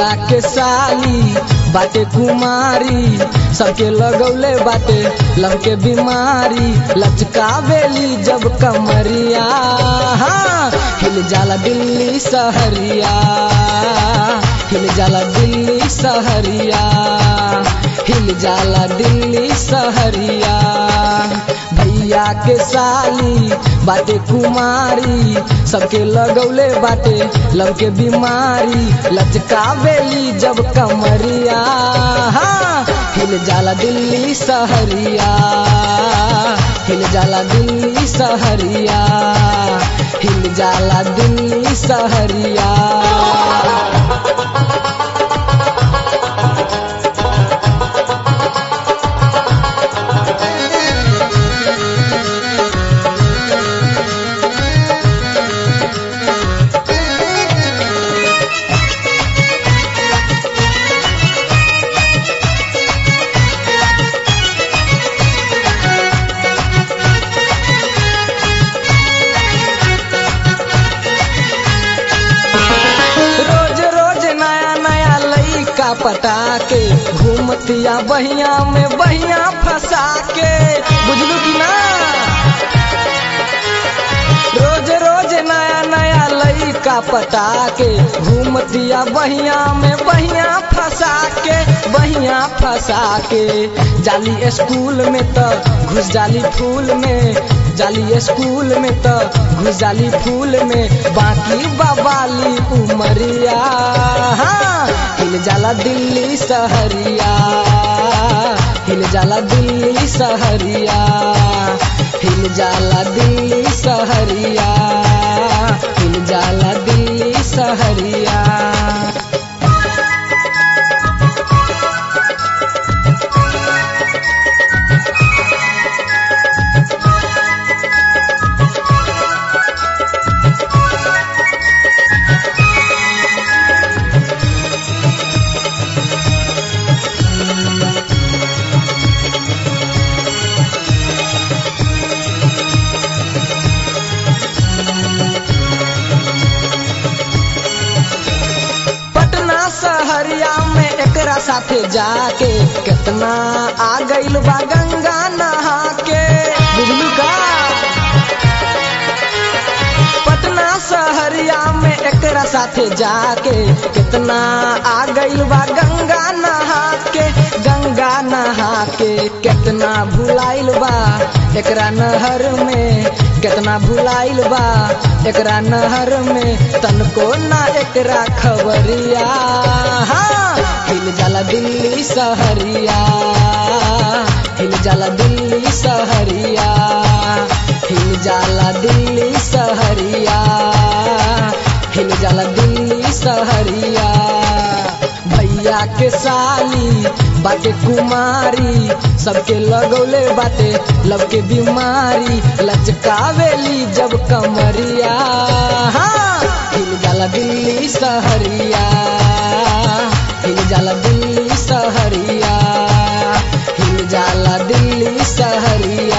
भैया के साली बाटे कुमारी सबके लगौले बाटे लव के बीमारी लचकावेली जब कमरिया हाँ, हिल जाला दिल्ली सहरिया हिल जाला दिल्ली सहरिया हिल जाला दिल्ली सहरिया भैया के साली बाटे कुमारी सबके लगौले बाटे लव के बीमारी लचकावेली जब कमरिया हाँ, हिल जाला दिल्ली सहरिया हिल जाला दिल्ली सहरिया हिल जाला दिल्ली सहरिया रोज रोज नया नया लइका पटा के घूमतिया बहिया में बहिया फंसा के बुझलू कि ना रोज रोज नया नया लइका पटा के घूमतिया बहिया में बहिया फंसा के बहिया फंसा के जाली स्कूल में तो घुस जाली फूल में जाली स्कूल में तो घुस जाली फूल में बाकी बवाली उमरिया हाँ, हिल जाला दिल्ली सहरिया हिल जाला दिल्ली सहरिया हिल जाला दिल्ली सहरिया हिल जाला दिल्ली सहरिया पटना सहरिया में एकरा साथे जाके कितना आ गइल बा गंगा नहा के बुझलू का पटना सहरिया में एकरा साथे जाके कितना आ गइल बा गंगा नहा के गंगा नहा के कितना भुलाइल बा एकरा नहर में कितना भुलाइल बा एकरा नहर में तनको ना एकरा खबरिया हाँ, हिल जाला दिल्ली सहरिया हिल जाला दिल्ली सहरिया हिल जाला दिल्ली सहरिया हिल जाला दिल्ली सहरिया भैया के साली बाटे कुमारी सबके लगौले बाटे लव के बीमारी लचकावेली जब कमरिया हाँ, हिल जाला दिल्ली सहरिया हिल जाला दिल्ली सहरिया हिल जाला दिल्ली सहरिया